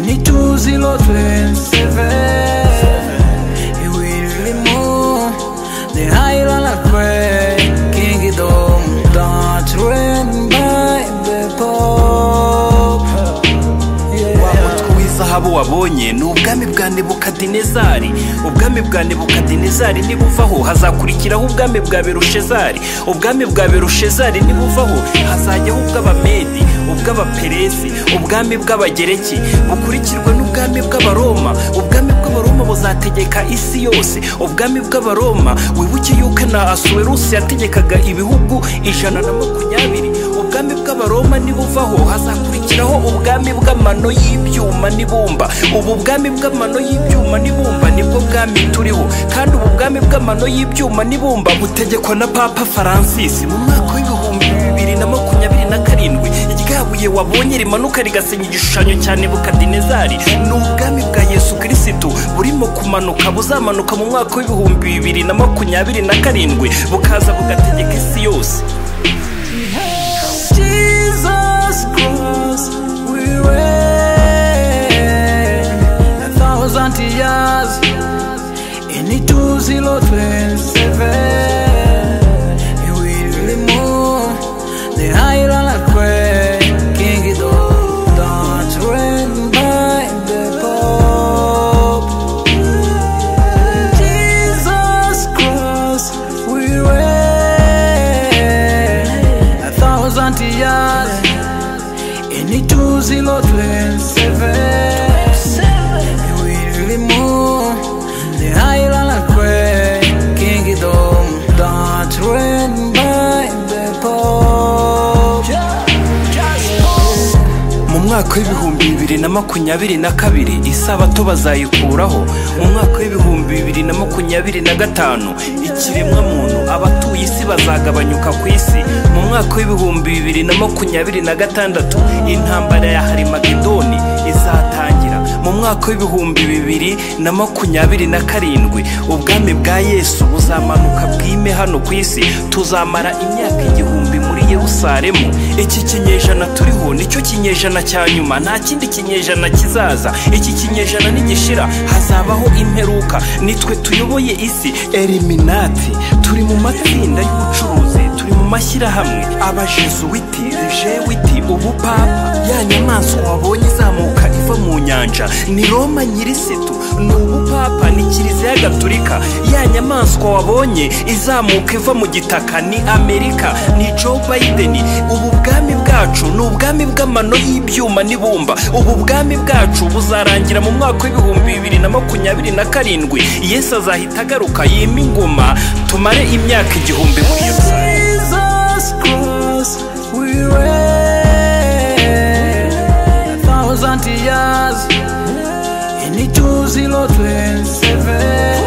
nous îlots de Y Willy Moon De Island la Craig King Dom Don't Train by the Pop wa mutwe w'izahabu wabonye ni ubwami bwa nebukadinezari ubwami bwa nebukadinezari nibuvaho hazakurikiraho ubwami bwa berushezari ubwami bwa berushezari nibuvaho hazajyaho ubw'abamedi ubw'abaperesi ubwami bw'abagereki bukurikirwa n'ubwami bw'abaroma ubwami bw'abaroma buzategeka isi yose ubwami bw'abaroma wibuke yuko na asuwerusi yategekaga ibihugu ijana na makumyabiri ubwami bw'abaroma nibuvaho hazakurikiraho ubwami bw'amano y'ibyuma n'ibumba ubu bwami bw'amano y'ibyuma n'ibumba nibwo bwami turiho kandi ubu bwami bw'amano y'ibyuma n'ibumba butegekwa na papa faransisi mu mwaka w'ibihumbi bibiri na makumyabiri na karindwi iryabuye wabonye rimanuka rigasenya igishushanyo cya nebukadinezari ni ubwami bwa yesu kirisitu burimo kumanuka buzamanuka mu mwaka w'ibihumbi bibiri na makumyabiri na karindwi bukaza bugategeka isi yose Jesus Christ we reign a thousand years in the two zero twenty-seven. He will remove the island of great kingdom that reign by the Pope. Jesus Christ we reign a thousand years in the two zero twenty-seven. We remove the island of great kingdom that reign by the Pope. mu mwaka w'ibihumbi bibiri na makumyabiri na kabiri isabato bazayikuraho mu mwaka w'ibihumbi bibiri na makumyabiri na gatanu ikiremwamuntu abatuye isi bazagabanyuka ku isi mu mwaka w'ibihumbi bibiri na makumyabiri na gatandatu intambara ya harimagedoni izatangira mu mwaka w'ibihumbi bibiri na makumyabiri na karindwi ubwami bwa yesu buzamanuka bwime hano ku isi tuzamara imyaka igihumbi muri yerusalemu iki kinyejana turiho nicyo kinyejana cya nyuma nta kindi kinyejana kizaza iki kinyejana nigishira hazabaho imperuka nitwe tuyoboye isi eliminati turi mu matsinda y'ubucuruzi turi mu mashyirahamwe abajesuwiti jewiti ubupapa ya nyamaswa wabonye izamuka iva mu nyanja ni roma nyirisitu ni ubupapa ni kiliziya gatulika ya nyamaswa wabonye izamuka iva mu gitaka ni amerika ni joe biden ubu bwami bwacu ni ubwami bw'amano y'ibyuma n'ibumba ubu bwami bwacu buzarangira mu mwaka w'ibihumbi bibiri na makumyabiri na karindwi yesu azahita agaruka yima ingoma tumare imyaka igihumbi muri yerusalemu Jesus Christ, we reign a thousand years in the two zero twenty-seven.